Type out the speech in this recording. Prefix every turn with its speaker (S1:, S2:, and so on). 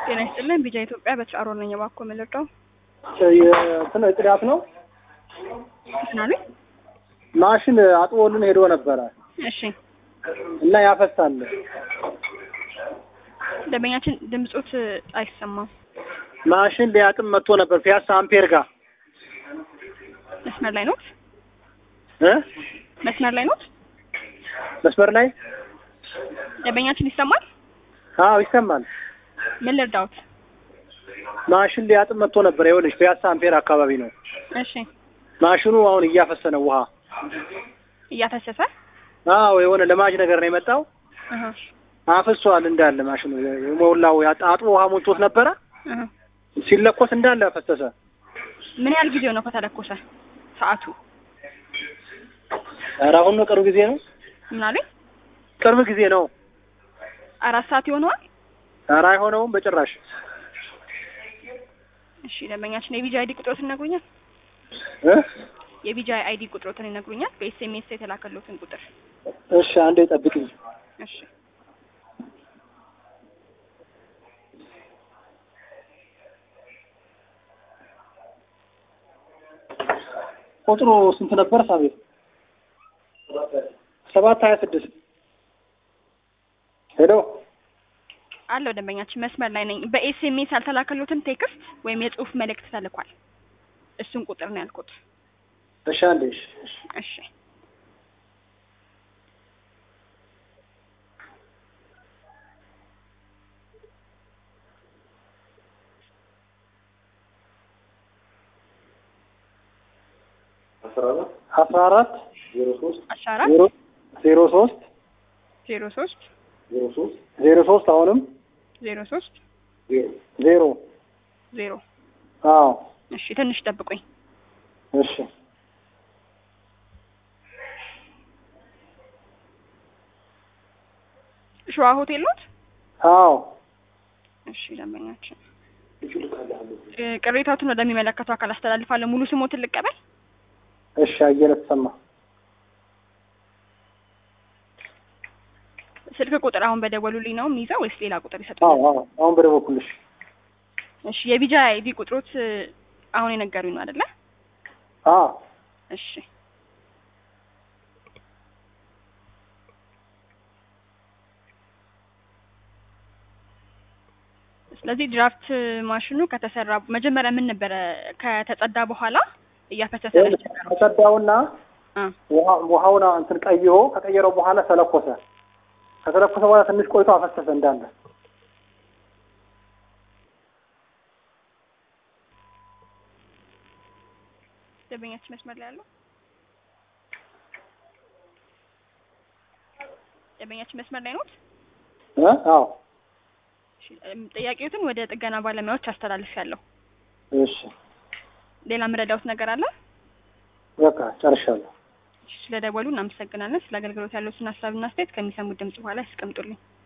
S1: ጤና ይስጥልን። ቢጃ ኢትዮጵያ በትራሮ ነኝ። እባክዎ ምን ልርዳው?
S2: እንትን ጽዳት ነው።
S1: እንትን አሉኝ።
S2: ማሽን አጥቦልን ሄዶ ነበረ
S1: እሺ፣
S2: እና ያፈሳል።
S1: ደንበኛችን ድምጾት አይሰማም።
S2: ማሽን ሊያጥም መጥቶ ነበር ፒያሳ አምፔር ጋር
S1: መስመር ላይ ኖት?
S2: እ
S1: መስመር ላይ ኖት?
S2: መስመር ላይ
S1: ደንበኛችን ይሰማል?
S2: አዎ ይሰማል።
S1: ምን ልርዳውት?
S2: ማሽን ሊያጥም መጥቶ ነበር። ይኸውልሽ ፒያሳ አምፔር አካባቢ ነው።
S1: እሺ፣
S2: ማሽኑ አሁን እያፈሰ ነው ውሃ።
S1: እያፈሰሰ
S2: አዎ የሆነ ለማጅ ነገር ነው የመጣው።
S1: እህ
S2: አፍሷል እንዳለ ማሽኑ ሞላው። አጥቦ ውሃ ሞልቶት ነበረ።
S1: እህ
S2: ሲለኮስ እንዳለ ፈሰሰ።
S1: ምን ያህል ጊዜው ነው ከተለኮሰ? ሰዓቱ
S2: ኧረ አሁን ነው ቅርብ ጊዜ ነው።
S1: ምን አሉኝ?
S2: ቅርብ ጊዜ ነው።
S1: አራት ሰዓት ይሆነዋል።
S2: ኧረ አይሆነውም በጭራሽ።
S1: እሺ፣ ደንበኛችን የቢጃ አይዲ ቁጥሮትን ይነግሩኛል?
S2: እ
S1: የቢጃ አይዲ ቁጥሮትን ይነግሩኛል? በኤስኤምኤስ የተላከሎትን ቁጥር።
S2: እሺ አንዴ ጠብቅኝ።
S1: እሺ
S2: ቁጥሩ ስንት ነበር? ሳቤት ሰባት ሀያ ስድስት ሄሎ
S1: አለው ደንበኛችን መስመር ላይ ነኝ። በኤስኤምኤስ ያልተላከሎትን ቴክስት ወይም የጽሁፍ መልእክት ተልኳል። እሱን ቁጥር ነው ያልኩት።
S2: እሺ አንዴ እሺ እሺ
S1: እሺ
S2: አስራ አራት
S1: አስራ አራት
S2: ዜሮ ዜሮ ሶስት
S1: ዜሮ ሶስት
S2: ዜሮ ሶስት አሁንም
S1: ዜሮ ሶስት
S2: ዜሮ
S1: ዜሮ
S2: አዎ
S1: እሺ ትንሽ ጠብቁኝ።
S2: እሺ
S1: ሸዋ ሆቴል ኖት?
S2: አዎ
S1: እሺ ደንበኛችን እ ቅሬታዎትን ወደሚመለከተው አካል አስተላልፋለሁ። ሙሉ ስሞትን ልቀበል?
S2: እሺ አየለ ተሰማ
S1: ስልክ ቁጥር አሁን በደወሉልኝ ነው የሚይዘው ወይስ ሌላ ቁጥር
S2: አዎ
S1: ይሰጡኛል?
S2: አዎ አሁን በደወልኩልሽ
S1: እሺ የቢጃ አይዲ ቁጥሮት እ አሁን የነገሩኝ ነው አይደለ?
S2: አዎ
S1: እሺ ስለዚህ ድራፍት ማሽኑ ከተሰራ መጀመሪያ ምን ነበረ ከተጸዳ በኋላ እያፈሰሰ ነው ያስቸገረው?
S2: ከጸዳውና
S1: አ
S2: ውሃ- ውሃውን እንትን ቀይሮ ከቀየረው በኋላ ተለኮሰ። ከተለኮሰ በኋላ ትንሽ ቆይቶ አፈሰሰ እንዳለ።
S1: ደንበኛችን መስመር ላይ ያለው ደንበኛችን መስመር ላይ ኖት?
S2: እ አዎ
S1: እሺ፣ እም፣ ጥያቄዎትን ወደ ጥገና ባለሙያዎች አስተላልፊያለሁ።
S2: እሺ
S1: ሌላ የምረዳውት ነገር አለ?
S2: በቃ ጨርሻለሁ።
S1: እሺ፣ ስለደወሉ እናመሰግናለን። ስለ አገልግሎት ያለዎትን ሀሳብና አስተያየት ከሚሰሙት ድምጽ በኋላ ያስቀምጡልኝ።